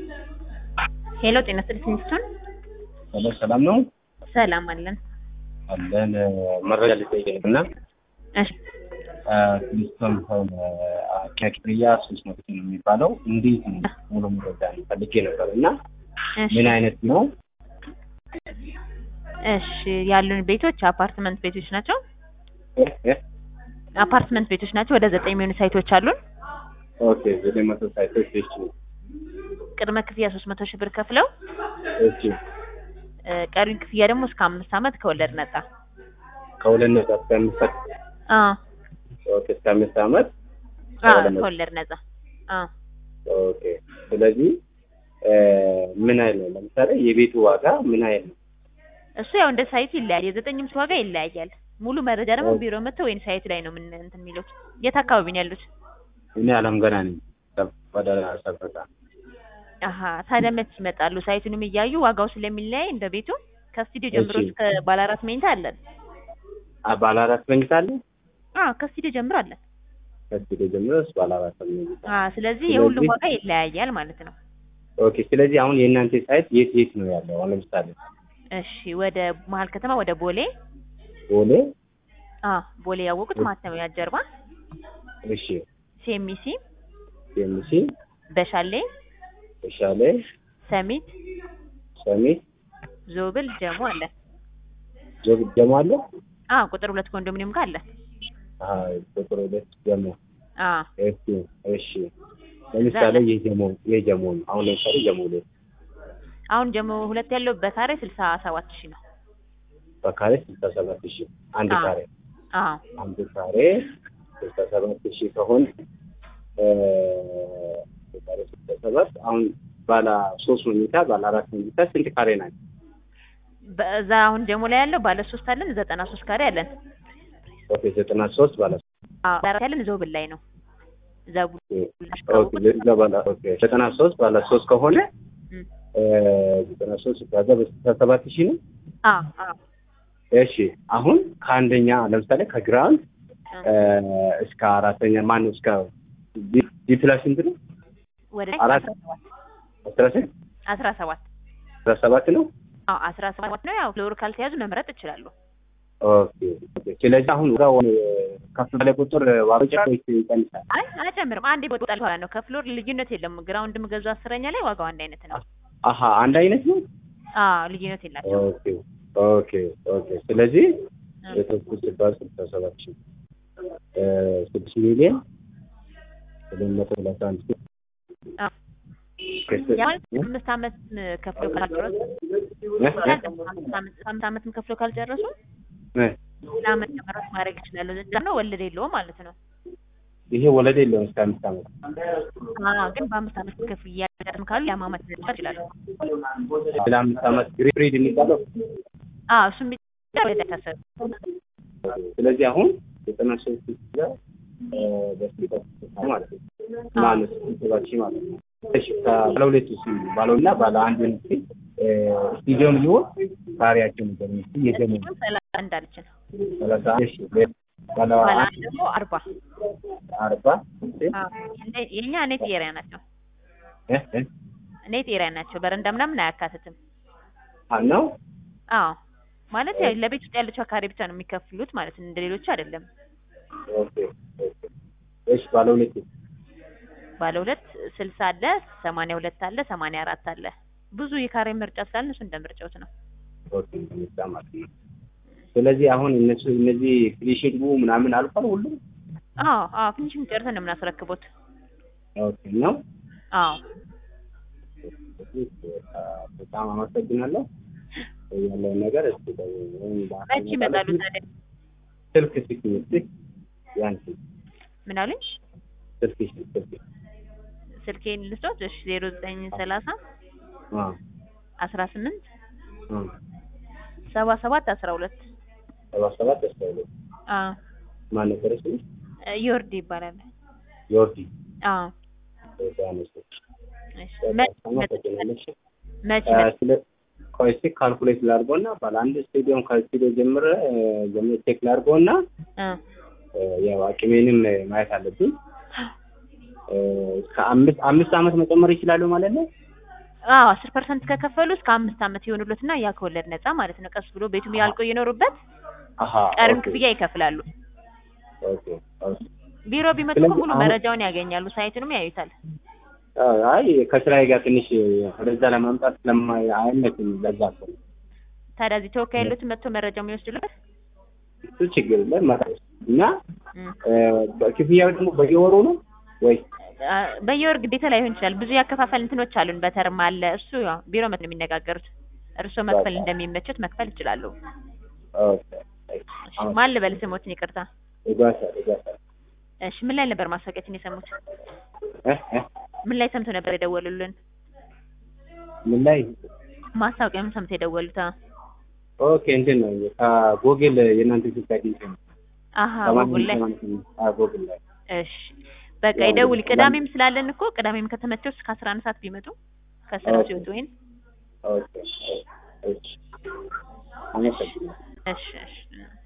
ሄሎ ጤና ይስጥልኝ ሚስቱን ሄሎ ሰላም ነው ሰላም አለን። አለን መረጃ ልጠይቅ እና እሺ ክሊስቶን ሆን ክፍያ ሶስት መቶ ነው የሚባለው እንዴት ነው ሙሉ መረጃ ፈልጌ ነበር እና እሺ ምን አይነት ነው እሺ ያሉን ቤቶች አፓርትመንት ቤቶች ናቸው። እ- እ- አፓርትመንት ቤቶች ናቸው። ወደ ዘጠኝ የሚሆኑ ሳይቶች አሉን። ኦኬ ዘጠኝ መቶ ሳይቶች እሺ ቅድመ ክፍያ ሶስት መቶ ሺህ ብር ከፍለው እሺ እ፣ ቀሪውን ክፍያ ደግሞ እስከ አምስት ዓመት ከወለድ ነጻ። ከሁለት ነጥብ እስከ አምስት አ ኦኬ እስከ አምስት ዓመት አ ከወለድ ነጻ። ከወለድ ነጻ። አ ኦኬ ስለዚህ እ፣ ምን አይነት ነው ለምሳሌ የቤቱ ዋጋ ምን አይነት ነው እሱ ያው እንደ ሳይቱ ይለያል። የዘጠኝም ዋጋ ይለያያል። ሙሉ መረጃ ደግሞ ኦኬ። ቢሮ መጥተው ወይም ሳይት ላይ ነው ምን እንትን የሚሉት። የት አካባቢ ነው ያሉት? እኔ አለም ገና ነኝ ወደ ሰበታ አሀ ታዲያ መች ይመጣሉ? ሳይቱንም እያዩ ዋጋው ስለሚለያይ እንደ ቤቱ ከስቱዲዮ ጀምሮ እሺ። እስከ ባለ አራት መኝታ አለን። አ፣ ባለ አራት መኝታ አለ አ ከስቱዲዮ ጀምሮ አለን። ከስቱዲዮ ጀምሮ እስከ ባለ አራት መኝታ አ ስለዚህ ስለዚህ- የሁሉም ዋጋ ይለያያል ማለት ነው። ኦኬ ስለዚህ አሁን የእናንተ ሳይት የት የት ነው ያለው? አሁን ለምሳሌ እሺ ወደ መሀል ከተማ ወደ ቦሌ ቦሌ አ ቦሌ ያወቁት ማተሚያ ጀርባ እሺ ሴሚሲ ኤምሲ በሻሌ ተሻለ ሰሚት ሰሚት ዞብል ጀሞ አለ። ጆብ ጀሞ አለ አ ቁጥር ሁለት ኮንዶሚኒየም ጋር አለ። አሃ ቁጥር ሁለት ጀሞ አ እሺ እሺ ለምሳሌ የጀሞ የጀሞ ነው። አሁን ለምሳሌ ጀሞ ላይ አሁን ጀሞ ሁለት ያለው በካሬ ስልሳ ሰባት ሺህ ነው። በካሬ ስልሳ ሰባት ሺህ አንድ አዎ። ካሬ አ አንድ ካሬ ስልሳ ሰባት ሺህ ከሆነ እ፣ በካሬ ስልሳ ሰባት አሁን ባለ ሶስት መኝታ ባለ አራት መኝታ ስንት ካሬ ናቸው? በዛ አሁን ጀሞ ላይ ያለው ባለ ሶስት አለን፣ ዘጠና ሶስት ካሬ አለን። ኦኬ ዘጠና ሶስት ባለ አ ባለ አራት ያለን ዞብል ላይ ነው። ዘቡ ኦኬ ለዛ ባለ ኦኬ ዘጠና ሶስት ባለ ሶስት ከሆነ እም። እ፣ ዘጠና ሶስት ሲባዛ በስልሳ ሰባት ሺህ ነው። አ አ እሺ አሁን ከአንደኛ ለምሳሌ ከግራውንድ እ፣ እስከ አራተኛ ማነው እስከ ዲ- ዲ ፕላስ ስንት ነው? ወደ አራት አስራ ስንት አስራ ሰባት አስራ ሰባት ነው። አዎ አስራ ሰባት ነው። ያው ፍሎር ካልተያዙ መምረጥ ይችላሉ። ኦኬ ኦኬ። ስለዚህ አሁን ዋጋው ከፍ ባለ ቁጥር ዋጋው ይጨምራል ወይስ ይቀንሳል? አይ አይጨምርም። አንዴ ወጣል በኋላ ነው። ከፍሎር ልዩነት የለም። ግራውንድ ምገዙ አስረኛ ላይ ዋጋው አንድ አይነት ነው። አሀ አንድ አይነት ነው። አዎ ልዩነት የላቸው። ኦኬ ኦኬ ኦኬ። ስለዚህ የተወሰኑ ሲባል ስልሳ ሰባት ሺህ እ፣ ስድስት ሚሊዮን ሁለት መቶ ሰላሳ አንድ ሺህ አዎ ያ ማለት አምስት ዓመት ከፍሎ ካልጨረሱ እ? አምስት ዓመት- አምስት ዓመትም ከፍሎ ካልጨረሱ እ? ለአመት ጨምረው ማድረግ ይችላሉ። ደግሞ ወለድ የለውም ማለት ነው። ይሄ ወለድ የለውም እስከ አምስት ዓመት አዎ ግን በአምስት ዓመት ክፍያ ያደርም ካሉ የአማመት መጨመር ይችላሉ። ስለ አምስት ዓመት ግሪድ የሚባለው አዎ እሱም ብቻ ወለድ አይታሰብም። ስለዚህ አሁን ዘጠና ሶስት ጋር በስልሳ ስልሳ ማለት ነው ማለት ሰባት ሺህ ማለት ነው። እሺ ባለ ሁለት ሺህ ባለውና ባለ አንድ ሺህ ስቱዲዮም ሊሆን ካሬያቸው ነገር ነው የደሞ እሱም ሰላሳ አንድ አለችን። ሰላሳ አንድ ሺህ ባለ ባለ አንድ አንድ ደግሞ አርባ አርባ አዎ እንደ- የኛ ኔት ኤሪያ ናቸው። እ እ ኔት ኤሪያ ናቸው። በረንዳ ምናምን አያካትትም። ነው አዎ ማለት ያው ለቤት ውስጥ ያለችው ካሬ ብቻ ነው የሚከፍሉት ማለት ነው። እንደ ሌሎቹ አይደለም። ኦኬ ኦኬ እሺ ባለ ሁለት ሺህ ባለ ሁለት ስልሳ አለ፣ ሰማንያ ሁለት አለ፣ ሰማንያ አራት አለ። ብዙ የካሬ ምርጫ ስላለ እሱ እንደ ምርጫዎት ነው። ኦኬ እንደሚጣ ማለት ነው። ስለዚህ አሁን እነሱ እነዚህ ክሊሼድ ምናምን አልፏል ሁሉም አዎ አዎ ፊኒሽንግ ጨርሰን ነው የምናስረክቦት። ኦኬ ነው አዎ በጣም አመሰግናለሁ። ያለውን ነገር እስኪ ወይም መቼ ይመጣሉ ታዲያ? ስልክ ስልክ ስልክ ያን ስልክ ምን አሉኝ? ስልክ ስልክ ስልኬን ልስጦት? እሺ ዜሮ ዘጠኝ ሰላሳ አ አስራ ስምንት አ ሰባ ሰባት አስራ ሁለት ሰባ ሰባት አስራ ሁለት አዎ ማን ነበር እሱ? ዮርዲ ይባላል። ዮርዲ አዎ በጣም እሺ እሺ በጣም መቼ አመሰግናለሁ። እሺ መቼ አ፣ ስለ ቆይ እስኪ ካልኩሌት ላድርገውና ባለ አንድ ስቴዲየም ከስቴዲዮ ጀምረ ጀምረ ቼክ ላድርገውና እ ያው አቅሜንም ማየት አለብኝ። እስከ አምስት አምስት ዓመት መጨመር ይችላሉ ማለት ነው። አዎ አስር ፐርሰንት ከከፈሉ እስከ አምስት ዓመት ይሆኑሎትና ያ ከወለድ ነፃ ማለት ነው። ቀስ ብሎ ቤቱም ያልቆ እየኖሩበት አሀ ቀሪውን ኦኬ ክፍያ ይከፍላሉ። ኦኬ ኦኬ ቢሮ ቢመጡ ስለዚህ እኮ ሙሉ አሁን- መረጃውን ያገኛሉ። ሳይቱንም ያዩታል። አይ ከስራዬ ጋር ትንሽ ወደዛ ለማምጣት ስለማይ አይመችም። ለዛ እኮ ነው። ታዲያ እዚህ ተወካይ ያሉትን መጥቶ መረጃው የሚወስዱለት እሱ ችግር የለም መጣ- እና እም። እ፣ ክፍያው ደግሞ በየወሩ ነው ወይ? አ፣ በየወር ግዴታ ላይሆን ይችላል። ብዙ ያከፋፈል እንትኖች አሉን። በተርም አለ። እሱ ያው ቢሮ መጥቶ ነው የሚነጋገሩት። እርስዎ መክፈል በቃ። እንደሚመቹት መክፈል ይችላሉ። ኦኬ እሺ፣ ማን ልበል ስሞትን? ይቅርታ። እጓሳ እጓሳ እሺ፣ ምን ላይ ነበር ማስታወቂያችን የሰሙት? እ እ ምን ላይ ሰምቶ ነበር የደወሉልን? ምን ላይ ማስታወቂያውን ሰምቶ የደወሉት? አ፣ ኦኬ እንትን ነው ከጎግል የእናንተ ስልክ አግኝቼ ነው። አሀ ሰማንያ ጉጉል ላይ። ሰማንያ ስምንት አዎ ጎግል ላይ እሺ፣ በቃ ያው ይደውል። እንግዲህ ቅዳሜም ስላለን እኮ ቅዳሜም ከተመቸው እስከ አስራ አንድ ሰዓት ቢመጡ ከስራ ኦኬ። ሲወጡ ወይም ኦኬ እሺ አመሰግናለሁ። እሺ እሺ